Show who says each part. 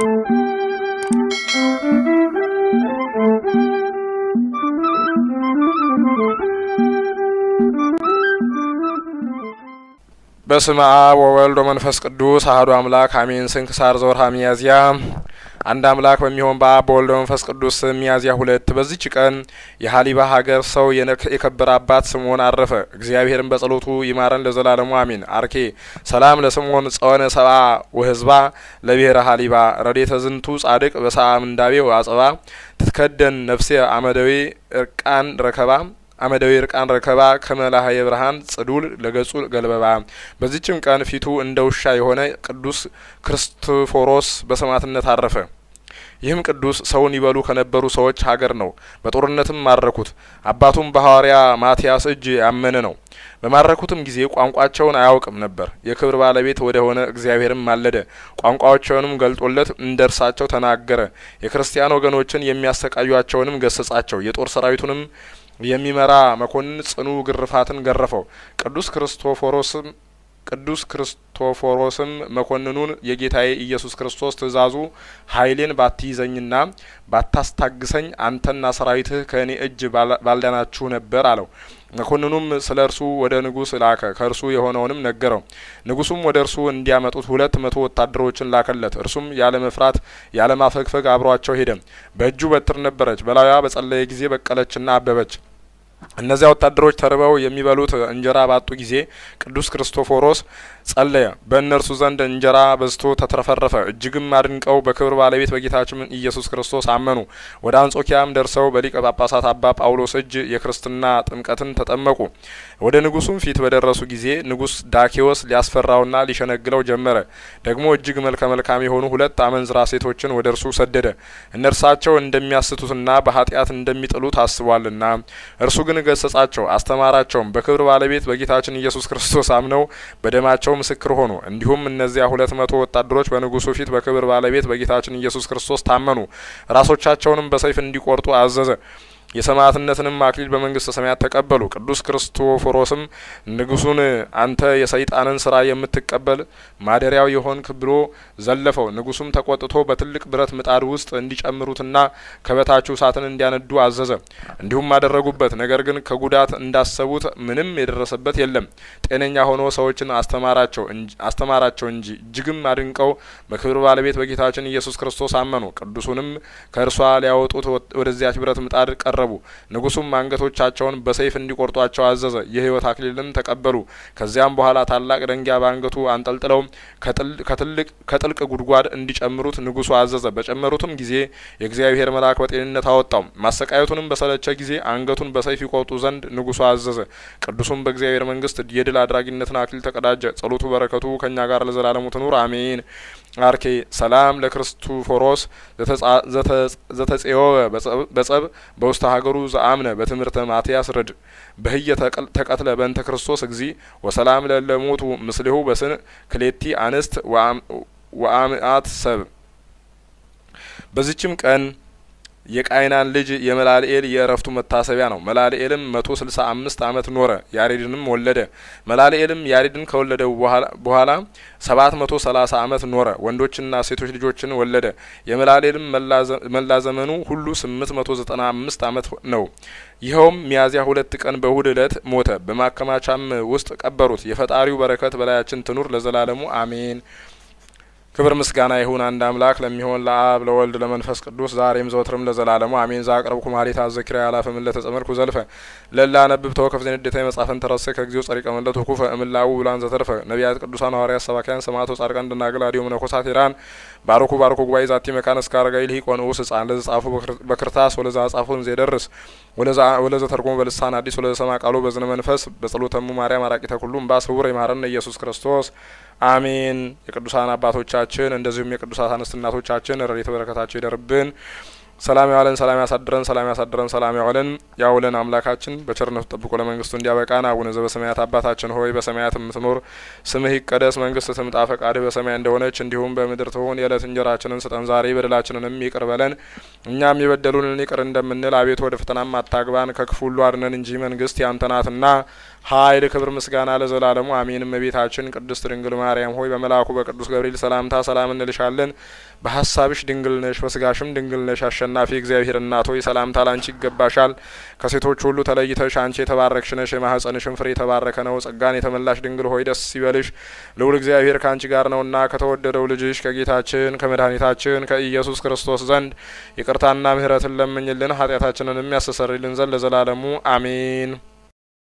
Speaker 1: በስመ አብ ወወልድ ወመንፈስ ቅዱስ አሐዱ አምላክ አሜን። ስንክሳር ዘወርኀ ሚያዝያ አንድ አምላክ በሚሆን በአብ በወልድ በመንፈስ ቅዱስ ስም ሚያዝያ ሁለት በዚች ቀን የሀሊባ ሀገር ሰው የከበረ አባት ስምዖን አረፈ። እግዚአብሔርን በጸሎቱ ይማረን ለዘላለሙ አሜን። አርኬ ሰላም ለስምዖን ጸወነ ሰብአ ወህዝባ ለብሔረ ሀሊባ ረዴተ ዝንቱ ጻድቅ በሰዓ ምንዳቤ አጽባ ትትከደን ነፍሴ አመደዌ እርቃን ረከባ አመዳዊ እርቃን ረከባ ከመላሀ የብርሃን ጽዱል ለገጹ ገልበባ። በዚችም ቀን ፊቱ እንደ ውሻ የሆነ ቅዱስ ክርስቶፎሮስ በሰማዕትነት አረፈ። ይህም ቅዱስ ሰውን ይበሉ ከነበሩ ሰዎች ሀገር ነው። በጦርነትም ማረኩት። አባቱም በሐዋርያ ማቲያስ እጅ ያመነ ነው። በማረኩትም ጊዜ ቋንቋቸውን አያውቅም ነበር። የክብር ባለቤት ወደ ሆነ እግዚአብሔርም ማለደ። ቋንቋቸውንም ገልጦለት እንደ እርሳቸው ተናገረ። የክርስቲያን ወገኖችን የሚያሰቃዩቸውንም ገሰጻቸው። የጦር ሰራዊቱንም የሚመራ መኮንን ጽኑ ግርፋትን ገረፈው። ቅዱስ ክርስቶፎሮስም ቅዱስ ክርስቶፎሮስም መኮንኑን የጌታዬ ኢየሱስ ክርስቶስ ትእዛዙ ኃይሌን ባትይዘኝና ባታስታግሰኝ አንተና ሰራዊትህ ከእኔ እጅ ባልዳናችሁ ነበር አለው። መኮንኑም ስለ እርሱ ወደ ንጉሥ ላከ። ከእርሱ የሆነውንም ነገረው። ንጉሱም ወደ እርሱ እንዲያመጡት ሁለት መቶ ወታደሮችን ላከለት። እርሱም ያለ መፍራት ያለ ማፈግፈግ አብሯቸው ሄደ። በእጁ በትር ነበረች። በላዩዋ በጸለየ ጊዜ በቀለችና አበበች። እነዚያ ወታደሮች ተርበው የሚበሉት እንጀራ ባጡ ጊዜ ቅዱስ ክርስቶፎሮስ ጸለየ። በእነርሱ ዘንድ እንጀራ በዝቶ ተትረፈረፈ። እጅግም አድንቀው በክብር ባለቤት በጌታችን ኢየሱስ ክርስቶስ አመኑ። ወደ አንጾኪያም ደርሰው በሊቀ ጳጳሳት አባ ጳውሎስ እጅ የክርስትና ጥምቀትን ተጠመቁ። ወደ ንጉሱም ፊት በደረሱ ጊዜ ንጉስ ዳኬዎስ ሊያስፈራውና ሊሸነግለው ጀመረ። ደግሞ እጅግ መልከ መልካም የሆኑ ሁለት አመንዝራ ሴቶችን ወደ እርሱ ሰደደ። እነርሳቸው እንደሚያስቱትና በኃጢአት እንደሚጥሉ ታስቧልና እርሱ ግን ገሰጻቸው፣ አስተማራቸውም። በክብር ባለቤት በጌታችን ኢየሱስ ክርስቶስ አምነው በደማቸው ምስክር ሆኑ። እንዲሁም እነዚያ ሁለት መቶ ወታደሮች በንጉሱ ፊት በክብር ባለቤት በጌታችን ኢየሱስ ክርስቶስ ታመኑ። ራሶቻቸውንም በሰይፍ እንዲቆርጡ አዘዘ። የሰማዕትነትንም አክሊል በመንግስተ ሰማያት ተቀበሉ። ቅዱስ ክርስቶፎሮስም ንጉሱን አንተ የሰይጣንን ስራ የምትቀበል ማደሪያው የሆንክ ብሎ ዘለፈው። ንጉሱም ተቆጥቶ በትልቅ ብረት ምጣድ ውስጥ እንዲጨምሩትና ከበታችሁ እሳትን እንዲያነዱ አዘዘ። እንዲሁም አደረጉበት። ነገር ግን ከጉዳት እንዳሰቡት ምንም የደረሰበት የለም። ጤነኛ ሆኖ ሰዎችን አስተማራቸው አስተማራቸው እንጂ እጅግም አድንቀው በክብር ባለቤት በጌታችን ኢየሱስ ክርስቶስ አመኑ። ቅዱሱንም ከእርሷ ሊያወጡት ወደዚያች ብረት ምጣድ ቀረ ቀረቡ። ንጉሱም አንገቶቻቸውን በሰይፍ እንዲቆርጧቸው አዘዘ። የሕይወት አክሊልም ተቀበሉ። ከዚያም በኋላ ታላቅ ደንጊያ በአንገቱ አንጠልጥለው ከጥልቅ ጉድጓድ እንዲጨምሩት ንጉሱ አዘዘ። በጨመሩትም ጊዜ የእግዚአብሔር መልአክ በጤንነት አወጣው። ማሰቃየቱንም በሰለቸ ጊዜ አንገቱን በሰይፍ ይቆርጡ ዘንድ ንጉሱ አዘዘ። ቅዱሱም በእግዚአብሔር መንግስት የድል አድራጊነትን አክሊል ተቀዳጀ። ጸሎቱ በረከቱ ከእኛ ጋር ለዘላለሙ ትኑር አሜን። አርኬ ሰላም ለክርስቶፎሮስ ዘተጼወ በጸብ በውስተ ሀገሩ ዘአምነ በትምህርተ ማትያስ ረድ በህየ ተቀትለ በእንተ ክርስቶስ እግዚ ወሰላም ለለሞቱ ምስሌሁ በስን ክሌቲ አንስት ወአምአት ሰብ። በዚችም ቀን የቃይናን ልጅ የመላልኤል የእረፍቱ መታሰቢያ ነው። መላልኤልም መቶ ስልሳ አምስት አመት ኖረ፣ ያሬድንም ወለደ። መላልኤልም ያሬድን ከወለደ በኋላ ሰባት መቶ ሰላሳ አመት ኖረ፣ ወንዶችና ሴቶች ልጆችን ወለደ። የመላልኤልም መላ ዘመኑ ሁሉ ስምንት መቶ ዘጠና አምስት አመት ነው። ይኸውም ሚያዝያ ሁለት ቀን በእሁድ እለት ሞተ። በማከማቻም ውስጥ ቀበሩት። የፈጣሪው በረከት በላያችን ትኑር ለዘላለሙ አሜን። ክብር ምስጋና ይሁን አንድ አምላክ ለሚሆን ለአብ ለወልድ ለመንፈስ ቅዱስ ዛሬም ዘወትርም ለዘላለሙ አሜን። ዛቅረብኩ ማሌት አዘኪራ ያላፈ ምለ ተጸመድኩ ዘልፈ ለላ ነብብ ተወከፍ ዘንዴታ መጻፈን ተረሰ ከጊዜው ጸሪቀ መለት ኩፈ እምላው ብላን ዘተርፈ ነቢያት ቅዱሳን ሐዋርያት ሰባኪያን ሰማዕቶ ጻድቃን ደናግል አዲዮ መነኮሳት ኢራን ባሮኩ ባሮኩ ጉባኤ ዛቲ መካነ እስከ አረጋዊ ልሂቅ ወንዑስ ህጻን ለዘ ጻፉ በክርታስ ወለዛ ጻፉን ዘደርስ ወለዛ ተርጎሙ በልሳን አዲስ ወለዘ ሰማ ቃሉ በዝነ መንፈስ በጸሎተሙ ማርያም አራቂተ ኩሉ እምባ ስውር ይማረነ ኢየሱስ ክርስቶስ አሜን። የቅዱሳን አባቶቻችን እንደዚሁም የቅዱሳት አንስት እናቶቻችን ረድኤተ በረከታቸው ይደርብን። ሰላም ያዋለን፣ ሰላም ያሳድረን፣ ሰላም ያሳድረን፣ ሰላም ያዋለን። ያውለን አምላካችን በቸርነቱ ጠብቆ ለመንግስቱ እንዲያበቃን። አቡነ ዘበሰማያት አባታችን ሆይ በሰማያት የምትኖር ስምህ ይቀደስ፣ መንግስት ትምጣ፣ ፈቃድህ በሰማይ እንደሆነች እንዲሁም በምድር ትሁን። የዕለት እንጀራችንን ስጠን ዛሬ፣ በደላችንንም ይቅር በለን እኛም የበደሉንን ይቅር እንደምንል። አቤቱ ወደ ፈተናም አታግባን፣ ከክፉ ሁሉ አድነን እንጂ መንግስት ያንተ ናትና ኃይል፣ ክብር፣ ምስጋና ለዘላለሙ አሜን። እመቤታችን ቅድስት ድንግል ማርያም ሆይ በመልአኩ በቅዱስ ገብርኤል ሰላምታ ሰላም እንልሻለን። በሀሳብሽ ድንግል ነሽ፣ በስጋሽም ድንግል ነሽ። አሸናፊ እግዚአብሔር እናት ሆይ ሰላምታ ላንቺ ይገባሻል። ከሴቶች ሁሉ ተለይተሽ አንቺ የተባረክሽ ነሽ፣ የማህፀንሽም ፍሬ የተባረከ ነው። ጸጋን የተመላሽ ድንግል ሆይ ደስ ይበልሽ፣ ልዑል እግዚአብሔር ከአንቺ ጋር ነውና ከተወደደው ልጅሽ ከጌታችን ከመድኃኒታችን ከኢየሱስ ክርስቶስ ዘንድ ይቅርታና ምሕረትን ለምኝልን ኃጢአታችንንም ያስተሰርይልን ዘንድ ለዘላለሙ አሜን።